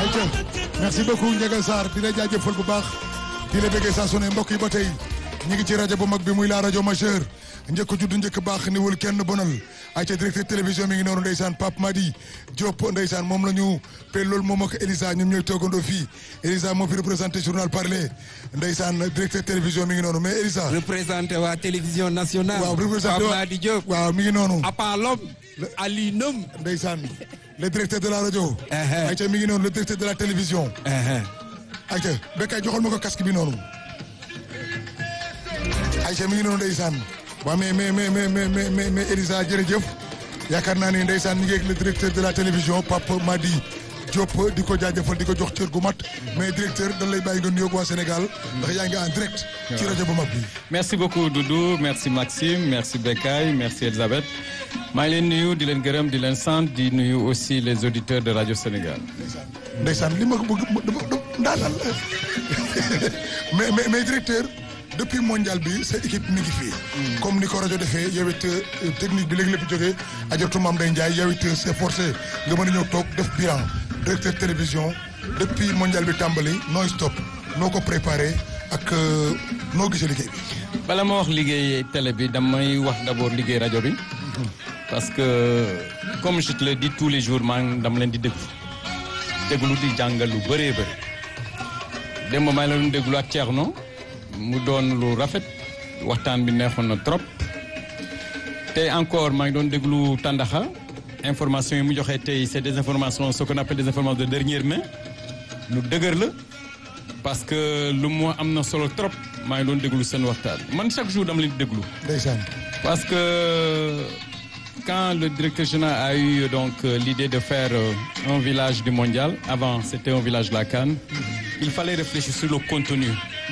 ayca merci beaucoup Ndiaga Sarr di la jaajëfal bu baax di la bëggee saa su ne mbokk yi ba tey ñu ngi ci rajo bu mag bi muy la rajo majeur njëkk judd njëkk baax niwul kenn bonal ayca directeur télévision mi ngi noonu ndeysaan Pape Madi Diop ndeysaan moom la ñu pe loolu moom ak Elisa ñoom ñooy toogandoo fii Elisa moo fi représenté journal parler ndeysaan directeur télévision mi ngi noonu mais Elisa. représenté waa télévision nationale. waaw représenté Pape Madi Diop. waaw mi ngi noonu. Apalom. Ali Nom. ndeysaan le directeur de la rajo. ayca mi ngi noonu le directeur de la télévision. ayca Bekay joxal ma ko casque bi noonu. ayca mi ngi noonu ndeysaan. waaw mais mais mais mais mais mais mais Elisa jërëjëf yaakaar naa ni ndeysaan ñu ngi ak le directeur de la télévision Pape Madi Diop di ko jaajëfal di ko jox cër gu mat mais directeur dañ lay bàyyi nga nuyoog waa Sénégal ndax yaa ngi en direct. ci rajo bu mag bi. merci beaucoup Doudou merci Maxime merci Bekay merci Elisabeth maa ngi leen nuyu di leen gërëm di leen sant di nuyu aussi les auditeurs de rajo Sénégal. ndeysaan li ma ko bëgg dama ndaanal mais mais mais directeur. depuis mondial bi sa équipe mi ngi fii. comme ni ko rajo defee yow it technique bi léegi lépp jógee ajatu Mame Ndeye Ndiaye yow it c'est forcé nga mën a ñëw toog def bilan directeur télévision depuis mondial bi tàmbali nooy stop noo ko préparé ak noo gisee liggéey bi. bala ma wax liggéey télé bi damay wax d'abord liggéey rajo bi. parce que comme je te le dis tous les jours maa ngi dama leen di déglu déglu di jàngal lu bëree bëri démb maa ngi leen déglu ak Thierno. mu doon lu rafet waxtaan bi neexoon na trop tey encore maa ngi doon déglu Tandaxa information yi mu joxe tey c'est des informations ce qu'on appelle des informations de dernière main lu dëgër la parce que lu mu am na solo trop maa ngi doon déglu seen waxtaan man chaque jour dama leen di déglu. ndeysaan. parce que quand le directeur général a eu donc l'idée de faire un village du mondial avant c'était un village de la CAN il fallait réfléchir sur le contenu.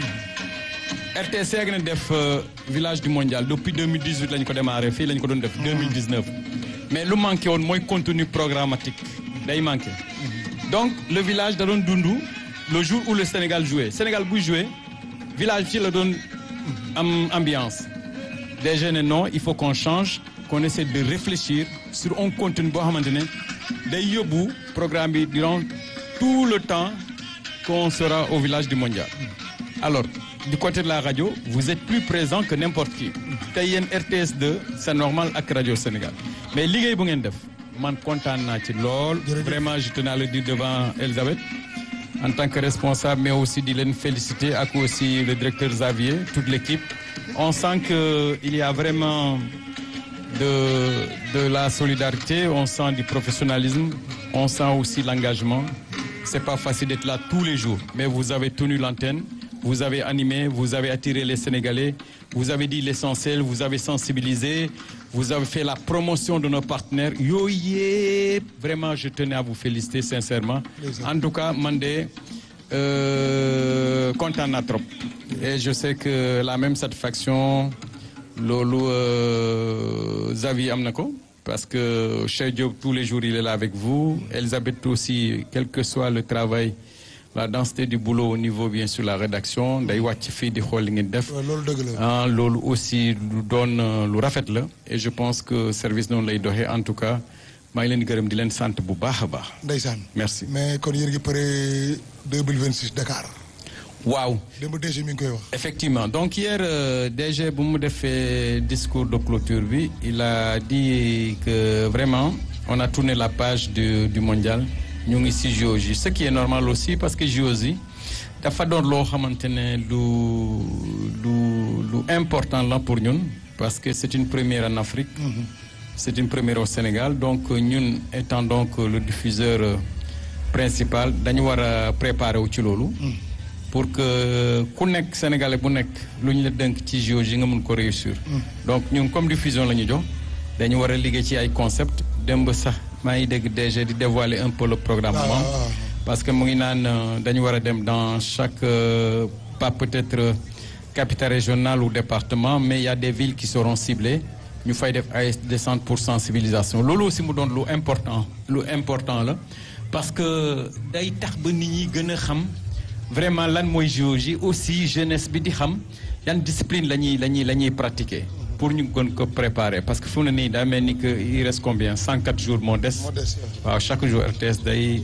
RTS yàgg na def village du mondial depuis 2018 lañ ko démarré fii lañ ko doon def 2019 mais lu manqué woon mooy contenu programmatique day manqué donc le village da doon dund le jour où le Sénégal jouait Sénégal buy joué village ci la doon am ambiance déjà ne non il faut qu'on change qu'on essaie de réfléchir sur un contenu boo xamante ne day yóbbu programme bi durant tout le temps qu'on sera au village du mondial alors du côté de la radio vous êtes plus présent que n'importe qui tey yéen RTS2 c'est normal ak radio Sénégal mais liggéey bu ngeen def man kontaan naa ci lool vraiment je tenais à le dire devant Elisabeth en tant que responsable mais aussi di leen féliciter ak aussi le directeur Xavier toute l'équipe on sent que il y a vraiment de de la solidarité on sent du professionnalisme on sent aussi l'engagement c'est pas facile d'être là tous les jours mais vous avez tenu l'antenne vous avez animé vous avez attiré les Sénégalais vous avez dit l'essentiel vous avez sensibilisé vous avez fait la promotion de nos partenaires yooyu yëpp vraiment je tenais à vous féliciter sincèrement en tout cas man de kontaan naa trop et je sais que la même satisfaction loolu Xavier am na ko parce que Cheikh Diop tous les jours il est là avec vous Elisabeth aussi quel que soit le travail la densité du boulot au niveau bien sûr la rédaction day wàcc fii di xool li ngeen def. loolu dëgg la. ah loolu aussi lu doon lu rafet la. et je pense que service noonu lay doxee en tout cas maa ngi leen di gërëm di leen sant bu baax a baax. ndeysaan. merci mais kon yéen ngi pare 2026 Dakar. waaw. démb DG mi ngi koy wax. effectivement donc hier euh, DG bu mu defee discours de clôture bi il a dit que vraiment on a tourné la page du du mondial. ñu ngi ci JOJ ce qui est normal aussi parce que JOJ dafa doon loo xamante ne lu lu lu important la pour ñun parce que c'est une première en Afrique c'est une première au Sénégal donc ñun étant donc le diffuseur principal dañu war a préparer wu ci loolu pour que ku nekk sénégalais bu nekk lu ñu la dënk ci JOJ nga mun ko réussir donc ñun comme diffusion la ñu jox dañu war a liggéey ci ay concept démb sax maa ngi dégg DG di dévoiler un peu le programme moom parce que mu ngi naan dañu war a dem dans chaque euh, pas peut-être capitale régionale ou département mais il y a des villes qui seront ciblées ñu fay def ay descente pour sensibilisation loolu aussi mu doon lu important lu important la parce que day tax ba nit ñi gën a xam vraiment lan mooy géologie aussi jeunesse bi di xam yan discipline la ñuy la ñuy la ñuy pratiquer pour ñu gën ko préparer parce que fu mu ne nii daa mel ni que il reste combien 104 jours moo des. moo des waaw chaque jour RTS day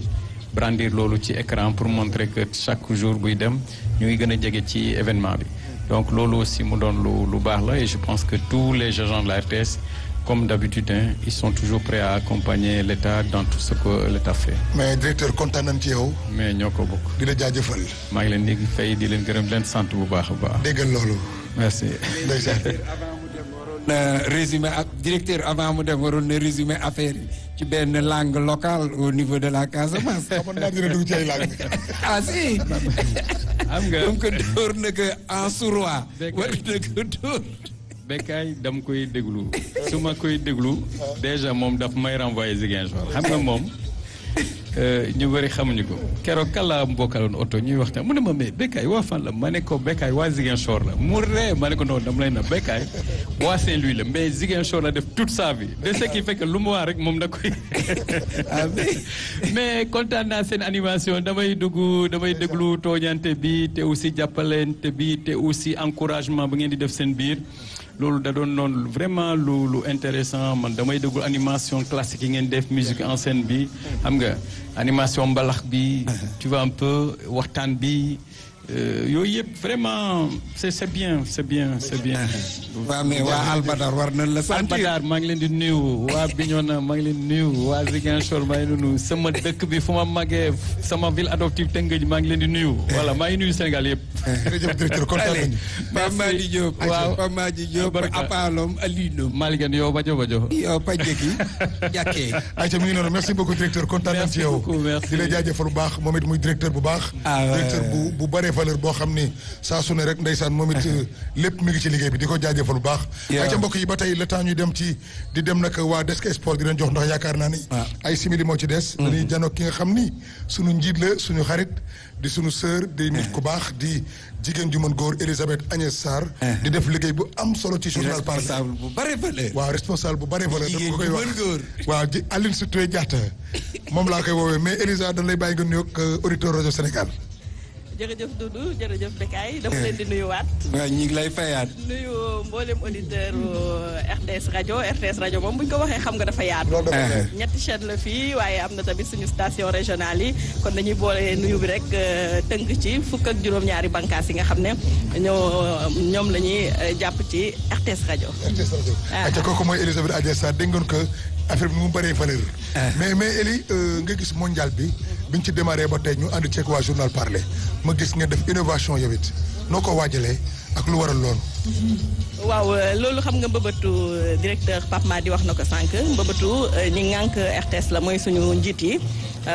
brandir loolu ci écran pour montrer que chaque jour buy dem ñu ngi gën a jege ci événement bi donc loolu aussi mu doon lu lu baax la et je pense que tous les agents de la RTS comme d'habitude hein, ils sont toujours prêts à accompagner l'État dans tout ce que l'État fait mais directeur kontaan nañ ci yow mais ñoo ko bokk di la jaajëfal maa ngi leen di fay di leen gërëm di leen sant bu baax a baax déggal loolu merci ndeysaan na résumé ak directeur avant mu dem waroon na résumé affaire yi ci benn langue locale au niveau de la Casamance. xamoon naa dina dugg ci ay langue ah si. am nga comme que dóor na ko en sourrois. Dégg war na ko dóor. Bekkaay dama koy déglu su ma koy déglu déjà moom daf may renvoyer Ziguinchor xam nga moom ñu bëri xamuñu ko keroog kan laa mbokkaloon oto ñuy waxtaan mu ne ma mais Bekkaay waa fan la ma ne ko Bekkaay waa Ziguinchor la mu ree ma ne ko non dama lay na Bekkaay waa Saint-Louis la mais Ziguinchor la def toute sa vie de ce qui fait que lu mu wax rek moom da koy ah mais. mais kontaan naa seen animation damay dugg damay déglu tooñante bi te aussi jàppalante bi te aussi encouragement ba ngeen di def seen biir loolu da doon noonu vraiment lu lu intéressant man damay déglu animation classique yi ngeen def musique en scène bi xam nga animation mbalax bi tu vois un peu waxtaan bi euh, yooyu yëpp vraiment c'est c'est bien c'est bien c'est bien waa mais waa Albadar war nañ la sentir. Albadar maa ngi leen di nuyu waa Bignona maa ngi leen di nuyu waa Ziguinchor maa ngi leen di nuyu sama dëkk bi fu ma màggee sama ville adoptive Tëngéej maa ngi leen di nuyu voilà maa ngi nuyu Sénégal yëpp. jërëjëf directeur kontaan Allez, nañu Pape Madi Diop. Waaw. Pape Madi Diop Barka. apaalom alinom. Malick yow bajo bajo. yow Pajeki jàkkee. ayca mi ngi noonu merci beaucoup directeur kontaan nañ ci Merci yow beaucoup, merci. di la jaajëfal bu baax moom it muy directeur bu baax Ah, ouais. directeur bu bu bëree valeur boo xam ni saa su ne rek ndeysaan moom it lépp mi ngi ci liggéey bi di ko jaajëfal bu baax Yeah. ayca mbokk yi ba tey le temps ñu dem ci di dem nag waa Desk Sport di leen jox ndax yaakaar naa ni Ah. ay simili moo ci des dañuy janoog ki nga xam ni suñu njiit la suñu xarit di suñu sœur di nit ku baax di jigéen ju mën góor Elisabeth Agnès Sarr di def liggéey bu am solo ci journal Parler responsable bu bare valeur. waaw responsable bu bare valeur Jigéen dama koy ju wax mën góor. waaw ji Aline Sitoé Diatta moom laa koy woowee mais Elisa dañ lay bàyyi nga nuyoog auditeur rajo Sénégal. jërëjëf Doudou jërëjëf Bekay dama leen di nuyuwaat waaw ñu ngi lay fayaat. nuyu mboolem auditeur RTS rajo RTS rajo moom bu ñu ko waxee xam nga dafa yaatu. loolu dafa leer. ñetti chaîne la fii waaye am na tamit suñu station régionale yi kon dañuy boole nuyu bi rek euh, tënk ci fukk ak juróom-ñaari bànqaas yi nga xam ne ñoo ñoom la ñuy euh, jàpp ci RTS rajo. RTS rajo. Ah. ayca kooku mooy Elisabeth Agnès Sarr dégg ngeen que affaire bi ni mu bëree valeur. mais mais Eli euh, nga gis mondial bi biñ ci démarré ba tey ñu ànd ceeg waa journal Parler ma gis ngeen def innovation yow it noo ko waajalee ak lu waral loolu. waaw euh, loolu xam nga mbëbëtu euh, directeur Pape Madi wax na ko sànq mbëbëtu euh, ñi ŋànk RTS la mooy suñu njiit yi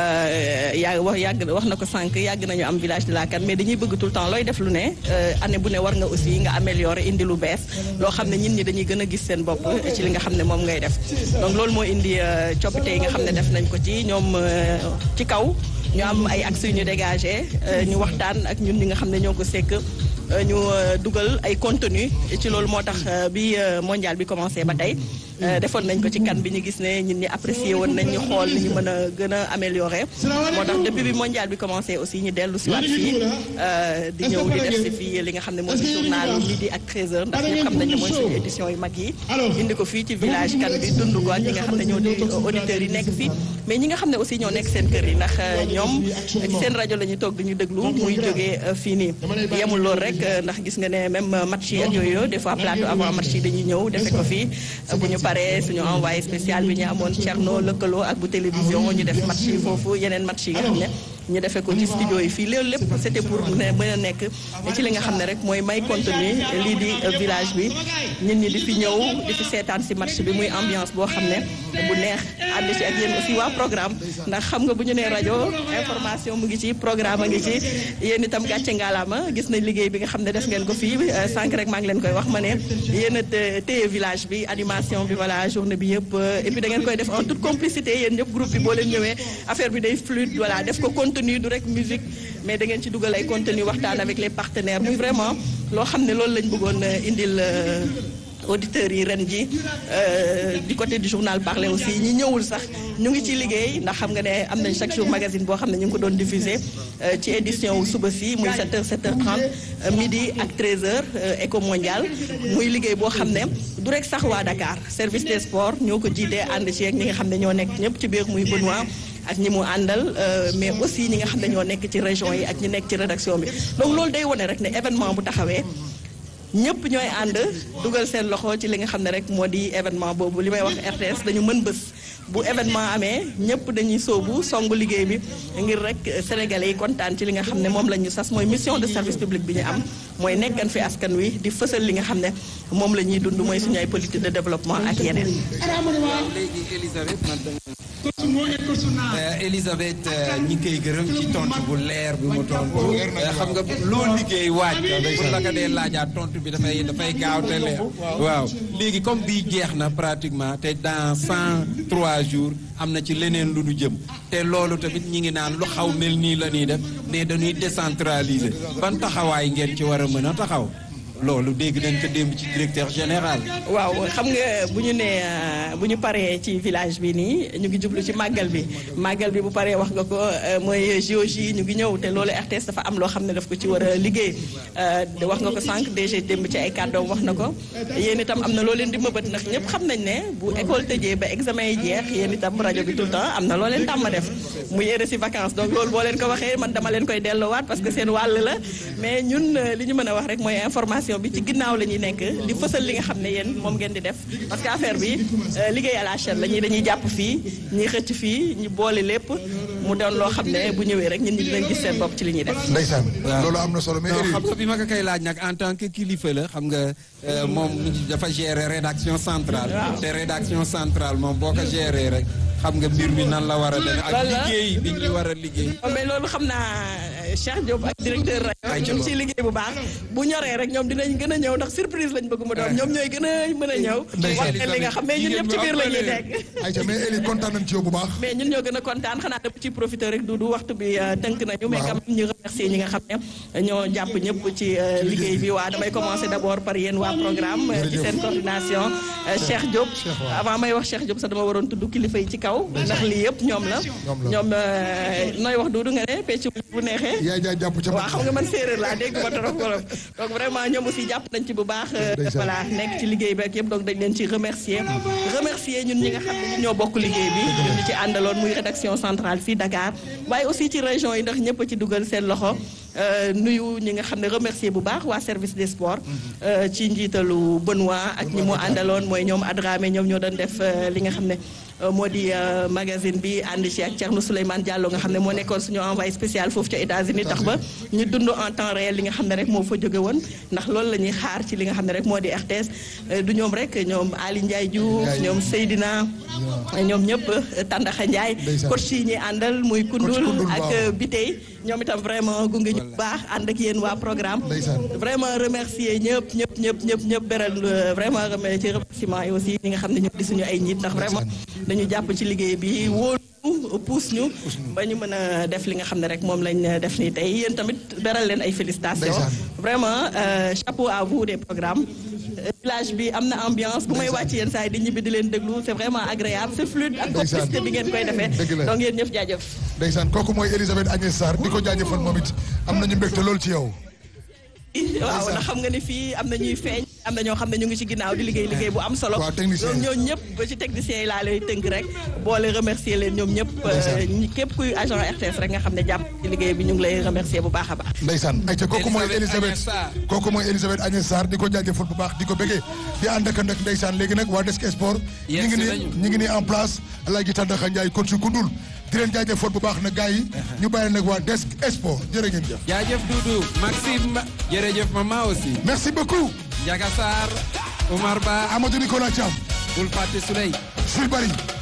euh, yaa wax yàgg wax na ko sànq yàgg nañu am village de la Kane mais dañuy bëgg tout le temps looy def lu ne euh, année bu ne war nga aussi nga améliorer indi lu bees loo xam ne nit ñi dañuy gën a gis seen bopp ci li nga xam ne moom ngay def donc loolu moo indi euh, coppite yi nga xam ne def nañ ko ci ñoom euh, ci kaw ñu am ay axes yu ñu dégagé euh, ñu waxtaan ak ñun ñi nga xam ne ñoo ko sekk euh, ñu euh, dugal ay contenu ci loolu moo tax euh, bi euh, mondial bi commencé ba tey euh, defoon nañ ko ci kan bi ñu gis ne ñun ñi apprécié woon nañ ñu xool ni ñu mën a gën a améliorer moo tax depuis bi mondial bi commencé aussi ñu dellu si waat fii euh, di ñëw di def si fii li nga xam ne mooy si journal midi ak 13h ndax ñëpp xam nañ ne mooy suñu édition yu mag yi indi ko fii ci village kan bi dund ko ak ñi nga xam ne ñoo di auditeurs yi nekk fii mais ñi nga xam ne aussi ñoo nekk seen kër yi ndax euh, ñoom ci seen rajo la ñuy toog di ñu déglu muy jógee euh, fii nii yemul loolu rek euh, ndax gis nga ne même euh, match yi ak yooyu des fois plateau avant match yi dañuy ñëw defe ko fii euh, bu ñu paree suñu envoyé spécial bi ñu amoon Thierno lëkkaloo ak bu télévision ñu def match yi foofu yeneen match yi nga xam ne ñu defee ko ci studio yi fii loolu lépp c'était pour ne mën a nekk ci li nga xam ne rek mooy may contenu lii di euh, village bi nit ñi di fi ñëw di fi seetaan si match bi muy ambiance boo xam ne bu neex ànd ci ak yéen aussi waa programme ndax xam nga bu ñu nee rajo information mu ngi ci programme a ngi ci yéen itam gàcce ngaalaama gis nañ liggéey bi nga xam ne def ngeen ko fii euh, sànq rek maa ngi leen koy wax ma ne yéen a té- téye village bi animation bi voilà journée bi yëpp euh, et puis da ngeen koy def en toute complicité yéen ñëpp groupe bi boo leen ñëwee affaire bi day fluide voilà def ko contenu du rek musique mais da ngeen ci dugal ay contenu waxtaan avec les partenaires muy vraiment loo xam ne loolu lañ bëggoon euh, indil euh, auditeurs yi ren ji euh, du côté du journal Parler aussi ñi ñëwul sax ñu ngi ci liggéey ndax xam nga ne am nañ chaque jour magazine boo xam ne ñu ngi ko doon diffuser euh, ci édition wu suba si muy 7h 7h30 euh, midi ak 13h euh, éco mondial muy liggéey boo xam ne du rek sax waa Dakar service des sports ñoo ko jiitee ànd ci ak ñi nga xam ne ñoo nekk ñëpp ci biir muy Benoît ak ñi mu àndal mais aussi ñi nga xam ne ñoo nekk ci région yi ak ñi nekk ci rédaction bi donc loolu day wone rek ne événement bu taxawee ñëpp ñooy ànd dugal seen loxo ci li nga xam ne rek moo di événement boobu li may wax RTS dañu mën bés bu événement amee ñëpp dañuy sóobu songu liggéey bi ngir rek sénégalais yi kontaan ci li nga xam ne moom la ñu sas mooy mission de service public bi ñu am mooy nekkan fi askan wi di fësal li nga xam ne moom la ñuy dund mooy suñu ay politique de développement ak yeneen. léegi Elisabeth man Elisabeth ñi ngi koy gërëm ci tontu bu leer bi mu tontu xam nga loo liggéey waaj pour la ko dee laajaat tontu bi dafay dafay gaaw te leer waaw léegi comme bii jeex na pratiquement te dans cent trois jours am na ci leneen lu nu jëm te loolu tamit ñi ngi naan lu xaw mel nii la ñuy def mais dañuy décentraliser ban taxawaay ngeen ci war a mën a taxaw loolu dégg nañ ko démb ci directeur général. waaw xam nga bu ñu nee bu ñu paree ci village bi nii ñu ngi jublu ci màggal bi màggal bi bu paree wax nga ko mooy géologie ñu ngi ñëw te loolu RTS dafa am loo xam ne daf ko ci war a liggéey wax nga ko sànq DG démb ci ay kàddoom wax na ko yéen itam am na loo leen di mëbët ndax ñëpp xam nañ ne bu école tëjee ba examen yi jeex yéen itam rajo bi tout le temps am na loo leen tàmm def muy yére si vacances donc loolu boo leen ko waxee man dama leen koy delloowaat parce que seen wàll la mais ñun li ñu mën a wax rek mooy information bi ci ginnaaw la ñuy nekk di fësal li nga xam ne yéen moom ngeen di def parce que affaire bi liggéey à la chaîne la ñuy dañuy jàpp fii ñuy xëcc fii ñu boole lépp mu doon loo xam ne bu ñëwee rek ñun ñi dinañ gis seen bopp ci li ñuy def. ndeysaan loolu am na solo mais non xam nga bi ma ko koy laaj nag en tant que kilifa la xam nga moom dafa gérer rédaction centrale. te rédaction centrale moom boo ko gérer rek. xam nga mbir mi nan la war a demee. ak liggéey bi ñu war a liggéey. mais loolu xam naa Cheikh Diop ak directeur rajo ñu ngi ciy liggéey bu baax bu ñoree rek ñoom dinañ gën a ñëw ndax surprise lañ bëgg mu doon ñoom ñooy gën a mën a ñëw. wax leen li nga xam mais ñun ñëpp ci biir la ñuy nekk. ayca mais Elie kontaan nañ ci yow bu baax. mais ñun ñoo gën a kontaan xanaa dama ci profité rek Doudou waxtu bi tënk nañu. mais quand même ñu remercier ñi nga xam ne ñoo jàpp ñëpp ci liggéey bi waa damay commencer d'abord par yéen waa programme ci seen coordination Cheikh Diop avant may wax Cheikh Diop sax dama waroon tudd kilifa yi ci kaw ndax lii yëpp ñoom la ñoom nooy wax Doudou nga ne pecc bu neexee yaay jaay jàpp ca waaw xam nga man séeréer laa dégg ma trop trop donc vraiment ñoom aussi jàpp nañ ci bu baax voilà nekk ci liggéey bi ak yëpp donc dañ leen ci remercier remercier ñun ñi nga xam ne ñun ñoo bokk liggéey bi ñun ñi ci àndaloon muy rédaction centrale fii Dakar waaye aussi ci région yi ndax ñëpp a ci dugal seen loxo nuyu ñi nga xam ne remercier bu baax waa service des sports ci njiitalu Benoît ak ñi mu àndaloon mooy ñoom Adramé ñoom ñoo doon def li nga xam ne moo di magazine bi ànd ci ak Thierno Souleymane Diallo nga xam ne moo nekkoon suñu envoyé spécial foofu ca États-Unis tax ba ñu dund en temps réel li nga xam ne rek moo fa jóge woon ndax loolu la ñuy xaar ci li nga xam ne rek moo di RTS du ñoom rek ñoom Ali Ndiaye Diouf ñoom Seydina ñoom ñëpp Tandaxa Ndiaye coach yi ñuy àndal muy Kundul ak Bitey ñoom itam vraiment gunge ñu baax ànd ak yéen waa programme vraiment remercier ñëpp ñëpp ñëpp ñëpp ñëpp beral vraiment ci remerciement yi aussi ñi nga xam ne ñoo di suñu ay njiit ndax vraiment dañu jàpp ci liggéey bi wóolu puus ñu ba ñu mën a def li nga xam ne rek moom lañ def nii tey yéen tamit beral leen ay félicitations vraiment chapeau à vous des programmes village bi am na ambiance bu may wàcc yenn saa yi di ñibbi di leen déglu c'est vraiment agréable c'est fluide ak complicité bi ngeen koy defee donc yéen ñëpp jaajëf ndeysaan kooku mooy Elisabeth Agnès Sarr di ko jaajëfal moom it am nañu mbégte loolu ci yow waaw ndax xam nga ni fii am na ñuy feeñ am na ñoo xam ne ñu ngi ci ginnaaw di liggéey liggéey bu am solo waaw technicien donc ñooñu ñëpp ba ci techniciens yi laa lay tënk rek boole remercier leen ñoom ñëpp képp kuy agent RTS rek nga xam ne jàpp ci liggéey bi ñu ngi lay remercier bu baax a baax ndeysaan ayca kooku mooy Elisabeth kooku mooy Elisabeth Agnès Sarr di ko jaajëfal bu baax di ko bëggee di ànd ak nag ndeysaan léegi nag waa Desk Sport ñi ngi ni ñi ngi ni en place Alaaji Tàndaxa Njaay coach Koundoul di leen jaajëfal bu baax nag gars yi ñu bàyyi nag waa Desk Sport jërë ngeen jëf jaajëf Doudou Maxime jërëjëf maman aussi merci beaucoup Ndiaga Sarr Omar Ba Amadou Nicolas Thiam bul fàtte Souley Sul Bari